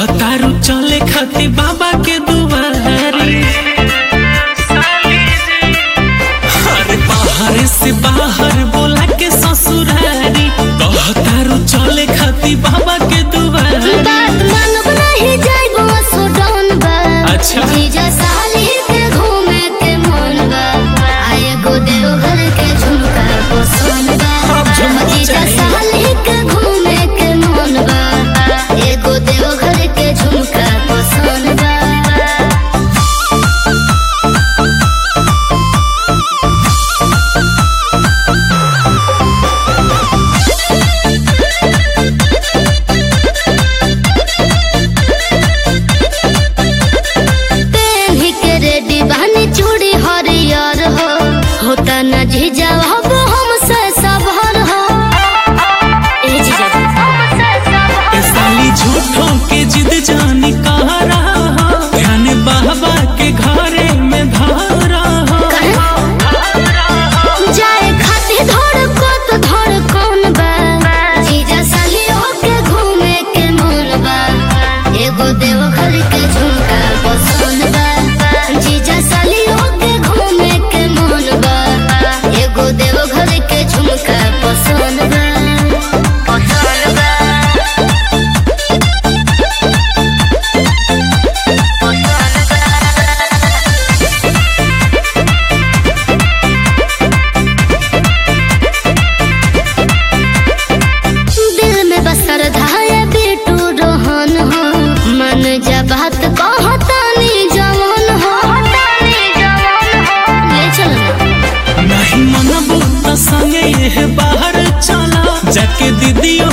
कहतारू चले खाती बाबा के दुआरी अरे बाहर से बाहर बोला के ससुरारी कहतारू चले खाती बाबा के दुआरी बात मानब नहीं जाइबो सुडौन बा अच्छा। जीजा साली के घूमे के मन बा आए गो देवघर के झुमका पसंद बा अब झुमका जीजा चाहिए। साली के घूमे के मन बा एगो देवघर के झुमका पसंद बा पेन्ही के रेडी बहनी चूड़ी हरियर हो होता न जीजा अब हमसे सबहर हो ए जीजा ए साली झूठों के जिद जानी कह रहा हो ध्यान बाबा के घरे में धारा हो जाए खाती धड़कत धड़कन बा जीजा सालियों के घूमे के मन बा एगो देवघर के झुमका पसंद बा जीजा सालियों के घूमे के मन बा एगो देवघर के झुमका पसंद बा पसंद बा दिल में बसर धाये बेटू रोहन हो मन जा बात कहतानी जवान हो ले चल नहीं मनबू त संगे ये बाहर चला जाके दीदियों